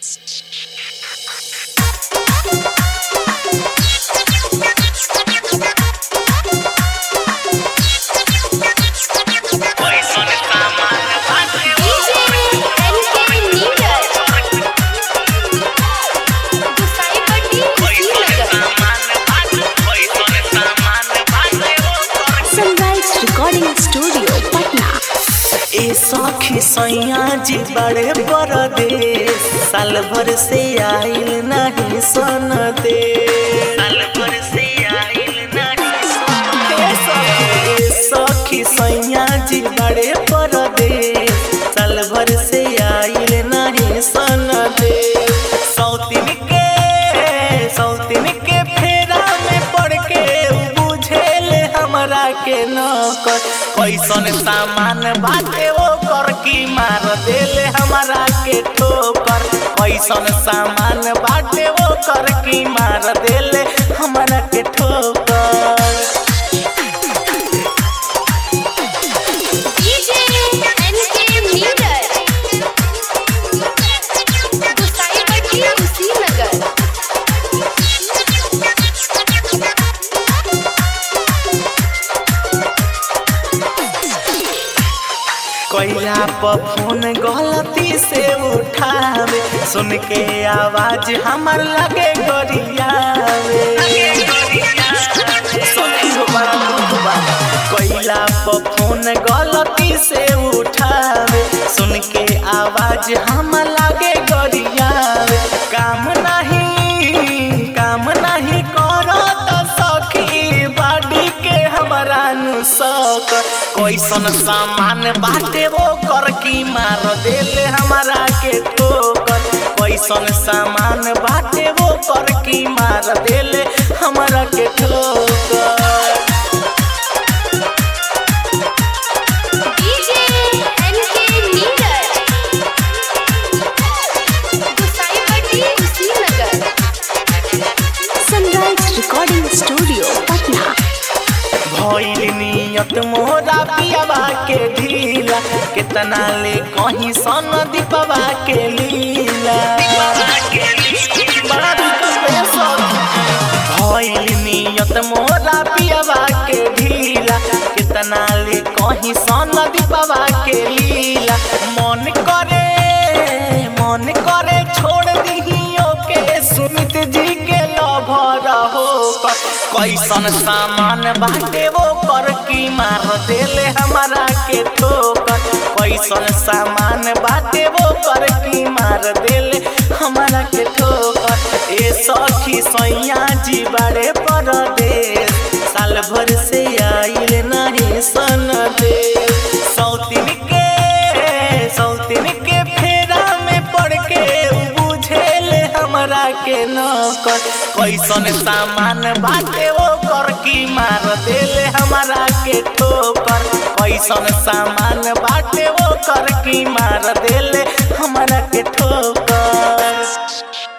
सैया जी बड़े परदेश साल भर से आइल नहीं सन दे साल भर से आइल नहीं सन दे सखी सैया जी बड़े परदेश साल भर से आइल नहीं सन दे सौतिन के सौतिन के फेरा में पड़ के बुझेल हमरा के न कर कैसन सामान बाटे वो कर की मार देले हमरा के ठोकर कैसन सामान बाटे वो कर की मार देले हमरा के ठोकर DJ NK Meter. Gusaipatti, Kushinagar. कोयला पर फोन गलती से उठावे सुन के आवाज हमर लगे गरियावे सखी हो बड़ा दुख बा। कोयला पर फोन गलती से उठावे सुन के आवाज हम लगे गरियावे काम नहीं काम नहीं करत सखी बाडी के हमरा नु सक कैसन सामान बाटे वो कर की मार देले हमरा के ठोकर कैसन सामान बाटे वो कर की मार देले हमरा के ठोकर DJ NK Meter. Gusaipatti, Kushinagar. Sunrise recording studio Patna भइल नियत मोरा पियाबा के ढीला कितना ले कहीं सन दीपवा के लीला बड़ा दुख बे सखी। भइल नियत मोरा पियाबा के ढीला कितना ले कहीं सन दीपवा के लीला मन करे मन करे छोड़ दिहियो के सुमित जी के लभर हो कैसन सामान बाटे वो कर की मार देले हमरा के ठोकर कैसन सामान बाटे वो कर की मार देले हमरा के ठोकर ए सखी सैया जी बड़े परदेश साल भर से आइल नहीं सन दे सौतिन के सौतिन के फेरा में पड़ के बुझेल हमरा के न कर कैसन सामान बाटे वो कर की मार देले हमरा के ठोकर कैसन सामान बाटे वो कर की मार देले हमरा के ठोकर